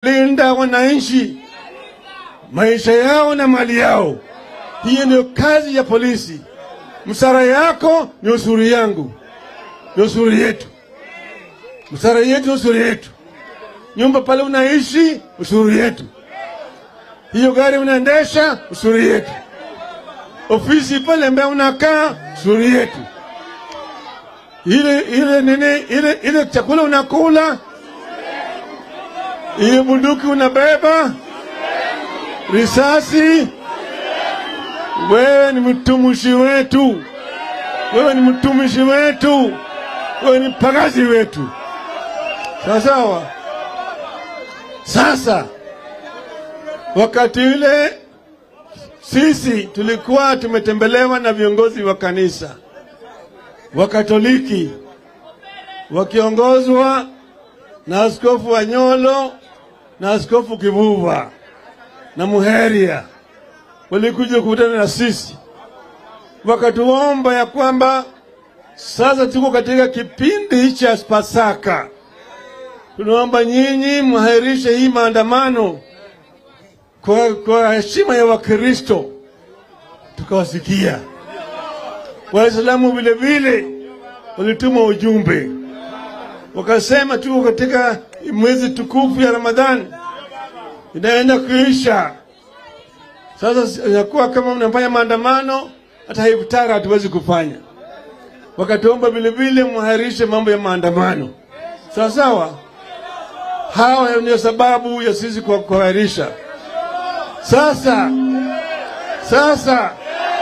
kulinda wananchi, maisha yao na mali yao. Hiyo ndio kazi ya polisi. Msara yako ni usuru yangu, ni usuru yetu. Msara yetu ni usuru yetu. Nyumba pale unaishi, usuru yetu. Hiyo gari unaendesha, usuru yetu. Ofisi pale ambayo unakaa, usuru yetu. Ile ile nini, ile ile chakula unakula, ile bunduki unabeba, risasi, wewe ni mtumishi wetu, wewe ni mtumishi wetu, wewe ni pagazi wetu. Sawa sawa. Sasa wakati ule sisi tulikuwa tumetembelewa na viongozi wa kanisa wa Katoliki wakiongozwa na Askofu Wanyolo na Askofu Kivuva na Muheria, walikuja kukutana na sisi wakatuomba ya kwamba sasa tuko katika kipindi cha Pasaka, tunaomba nyinyi mwahirishe hii maandamano kwa, kwa heshima ya Wakristo. Tukawasikia Waislamu vile vile walituma ujumbe wakasema, tuko katika mwezi tukufu ya Ramadhani inaenda kuisha. Sasa inakuwa kama mnafanya maandamano, hata iftara hatuwezi kufanya. Wakatuomba vile vile mwahirishe mambo ya maandamano, sawa sawa. Hawa ndio sababu ya sisi kwa kuahirisha. Sasa sasa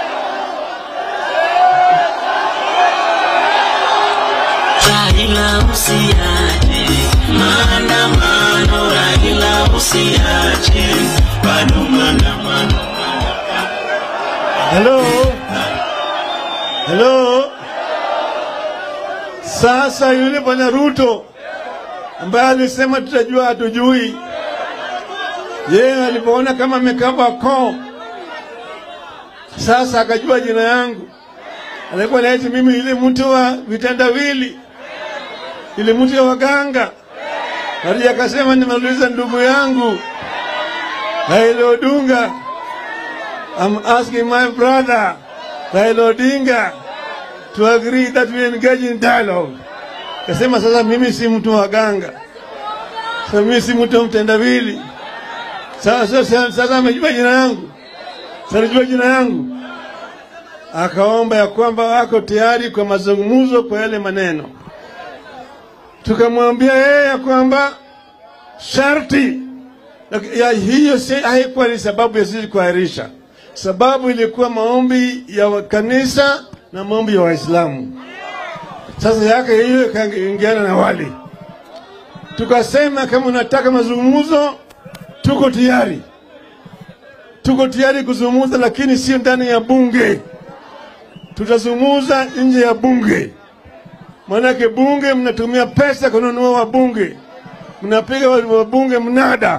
Raila usiache maandamano, Raila usiache bado maandamano. Hello? Hello? Sasa yule bwana Ruto ambaye alisema tutajua hatujui, yeye alipoona kama amekava koo, sasa akajua jina yangu. Alikuwa naiti mimi ile mtu wa vitendawili, ile mtu ya waganga. Hadi akasema nimeuliza ndugu yangu Raila Odinga, I'm asking my brother Raila Odinga to agree that we engage in dialogue. Kasema sasa mimi si mtu wa ganga, sasa mimi si mtu wa mtendawili. Sasa sasa sasa amejua jina yangu, sasa anajua jina yangu, akaomba ya kwamba wako tayari kwa mazungumzo kwa yale maneno. Tukamwambia yeye ya kwamba sharti ya hiyo si haikuwa ni sababu ya sisi kuahirisha. Sababu ilikuwa maombi ya kanisa na maombi ya Waislamu. Sasa yake hiyo ikaingiana na wali, tukasema kama unataka mazungumzo, tuko tayari, tuko tayari kuzungumza, lakini sio ndani ya bunge. Tutazungumza nje ya bunge, maanake bunge mnatumia pesa kununua wabunge, mnapiga wabunge mnada